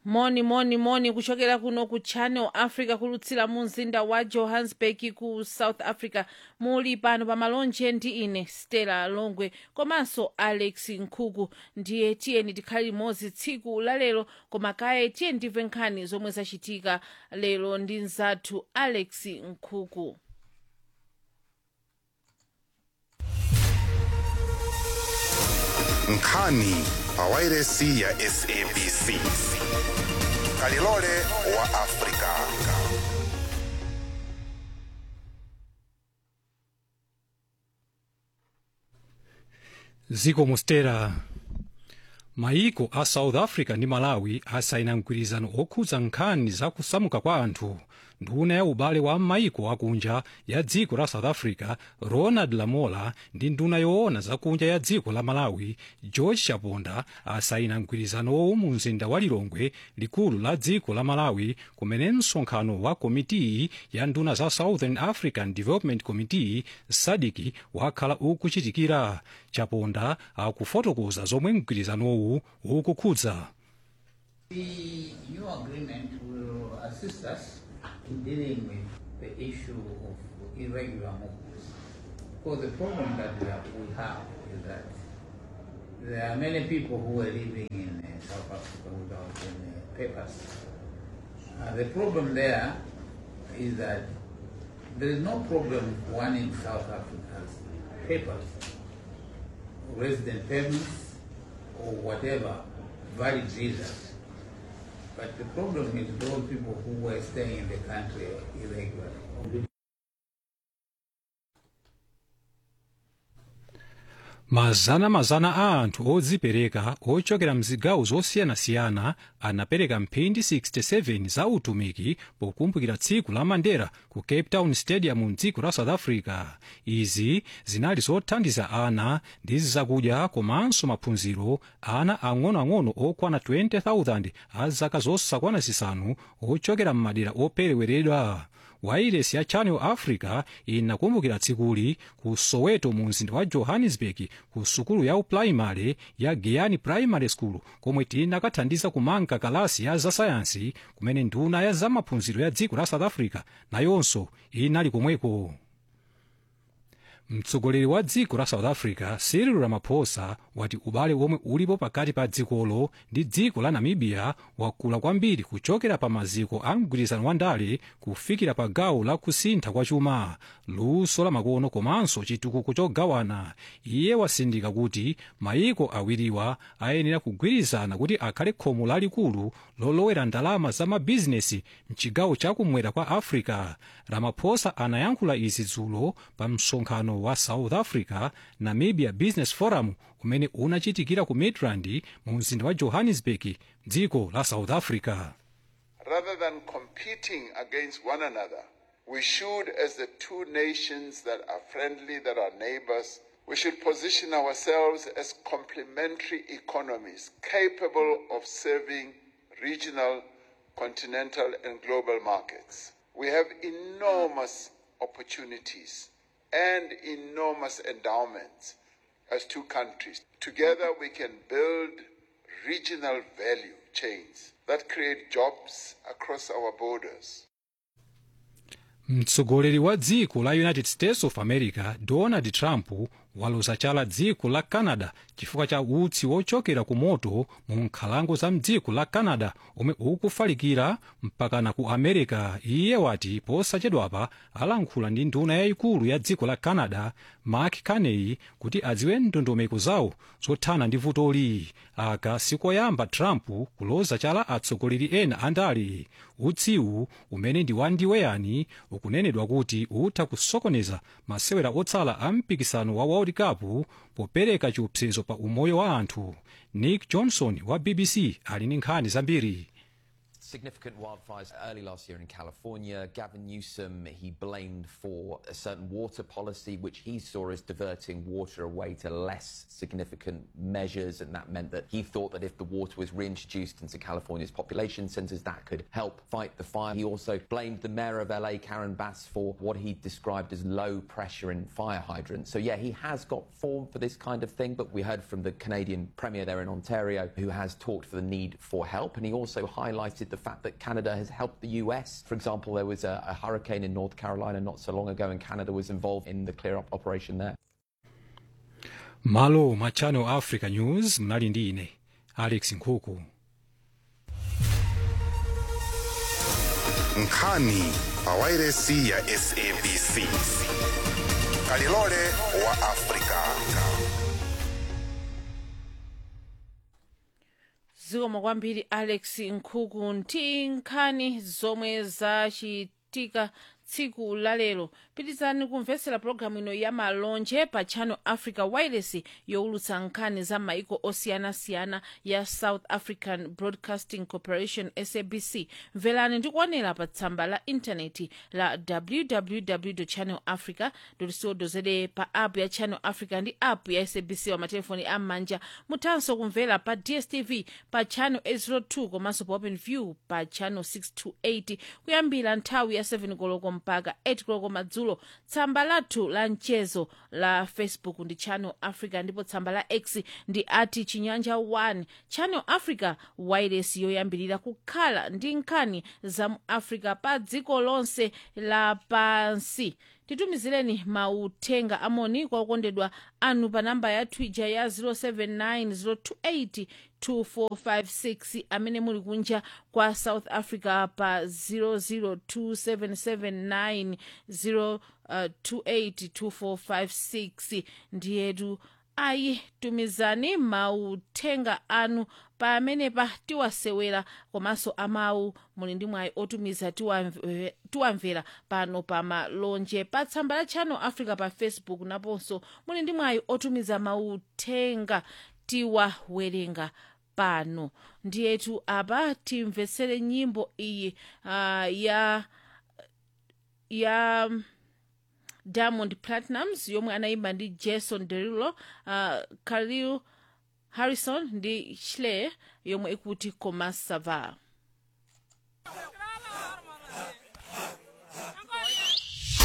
moni moni moni kuchokera kuno ku channel africa kulutsira mu mzinda wa johannesburg ku south africa muli pano pa malonje ndi ine stella longwe komanso alex nkhuku ndiye tiyeni tikhale limodzi tsiku la lero koma kaye tiyeni timve nkhani zomwe zachitika lero ndi mzathu alex nkhuku nkhani pawairesi ya sabc kalilole wa afrika ziko mostera maiko a south africa ndi malawi asaina mgwirizano okhudza nkhani za kusamuka kwa anthu nduna ya ubale wa maiko akunja ya dziko la south africa ronald lamola ndi nduna yoona zakunja ya dziko la malawi george chaponda asaina mgwirizanowo mu mzinda wa lilongwe likulu la dziko la malawi kumene msonkhano wa komitiyi ya nduna za southern african development committee sadc wakhala ukuchitikira chaponda akufotokoza zomwe mgwirizanowu ukukhudza The new agreement will assist us in dealing with the issue of irregular movements. Because the problem that we have, we have is that there are many people who are living in uh, South Africa without any papers. Uh, the problem there is that there is no problem if one in South Africa has papers, resident permits, or whatever valid visas. But the problem is those people who were staying in the country irregularly. mazana mazana a anthu odzipereka ochokera mzigawo zosiyanasiyana anapereka mphindi 67 za utumiki pokumbukira tsiku la mandela ku cape town stadium mdziko la south africa izi zinali zothandiza ana ndi zakudya komanso maphunziro ana ang'onoang'ono okwana 20000 a zaka zosakwana zisanu ochokera m'madera opereweredwa wailesi ya channel africa inakumbukira tsikuli ku soweto mu mzinda wa johannesburg ku sukulu ya uprimary ya giyani primary school komwe tinakathandiza kumanga kalasi ya zasayansi kumene nduna ya zamaphunziro ya dziko la south africa nayonso inali komweko mtsogoleri wa dziko la south africa cyril ramaphosa wati ubale omwe ulipo pakati pa dzikolo ndi dziko la namibia wakula kwambiri kuchokera pa maziko a mgwirizano wa ndale kufikira pa gawo la kusintha kwa chuma luso la makono komanso chitukuko chogawana iye wasindika kuti mayiko awiriwa ayenera kugwirizana kuti akhale khomo lalikulu lolowera ndalama za mabizinesi mchigawo chakumwera kwa africa ramaphosa anayankhula izi dzulo pa msonkhano wa south africa namibia business forum umene unachitikira ku midrand mu mzinda wa johannesburg dziko la south africa rather than competing against one another, we should, as the two nations that are friendly, that are neighbors, we should position ourselves as complementary economies capable of serving regional, continental, and global markets. We have enormous opportunities and enormous endowments as two countries. Together, we can build regional value chains that create jobs across our borders. mtsogoleri wa dziko la united states of america donald trump waloza chala dziko la canada chifukwa cha utsi wochokera ku moto mu nkhalango za mdziko la canada omwe ukufalikira mpakana ku america iye wati posachedwapa alankhula ndi nduna yayikulu ya dziko la canada mark carney kuti adziwe ndondomeko zawo zothana ndi vutoli aka sikoyamba trump kuloza chala atsogoleri ena andale utsiwu umene ndi wandiweyani ukunenedwa kuti utha kusokoneza masewera otsala a mpikisano wa world cup popereka chiopsezo pa umoyo wa anthu nick johnson wa bbc ali ndi nkhani zambiri significant wildfires early last year in California. Gavin Newsom, he blamed for a certain water policy, which he saw as diverting water away to less significant measures. And that meant that he thought that if the water was reintroduced into California's population centers, that could help fight the fire. He also blamed the mayor of LA, Karen Bass, for what he described as low pressure in fire hydrants. So, yeah, he has got form for this kind of thing. But we heard from the Canadian premier there in Ontario, who has talked for the need for help. And he also highlighted the fact that Canada has helped the US. For example, there was a, a hurricane in North Carolina not so long ago, and Canada was involved in the clear up operation there. malo mwa channel africa news mnali ndi ine alex nkhuku nkhani pawairesi ya sabc kalilole wa afrika zikomo kwambiri alex nkhuku ndi nkhani zomwe zachitika tsiku lalero pitizani kumvetsera pologalamu ino ya malonje pa channel africa wireless yowulutsa nkhani za maiko osiyanasiyana ya south african broadcasting corporation sabc mverani ndi kuonera pa tsamba la intaneti la www channel africa co za pa app ya channel africa ndi app ya sabc wa matelefoni am'manja muthanso kumvera pa dstv pa channel 802 komanso pa open view pa channel 628 kuyambira nthawi ya 7 koloko mpaka 8 koloko madzulo tsamba lathu la mchezo la facebook ndi channel africa ndipo tsamba la x ndi ati chinyanja 1 channel africa wireless yoyambirira kukhala ndi nkhani za mu africa pa dziko lonse lapansi titumizireni mauthenga amoni kwa okondedwa anu pa namba ya twitter ya 079 028 amene muli kunja kwa south africa pa 0027790 282456 ndiyetu ayi tumizani mauthenga anu pamenepa tiwasewera komanso amawu muli ndi mwayi otumiza tiwamve- tiwamvera pano pa malonje pa tsamba la channel africa pa facebook naponso muli ndi mwayi otumiza mauthenga tiwawerenga pano ndiyetu apa timvetsere nyimbo iyi uh, ya ya diamond platinums yomwe anayimba ndi jason derulo uh, khalil harrison ndi shle yomwe ikuti koma sava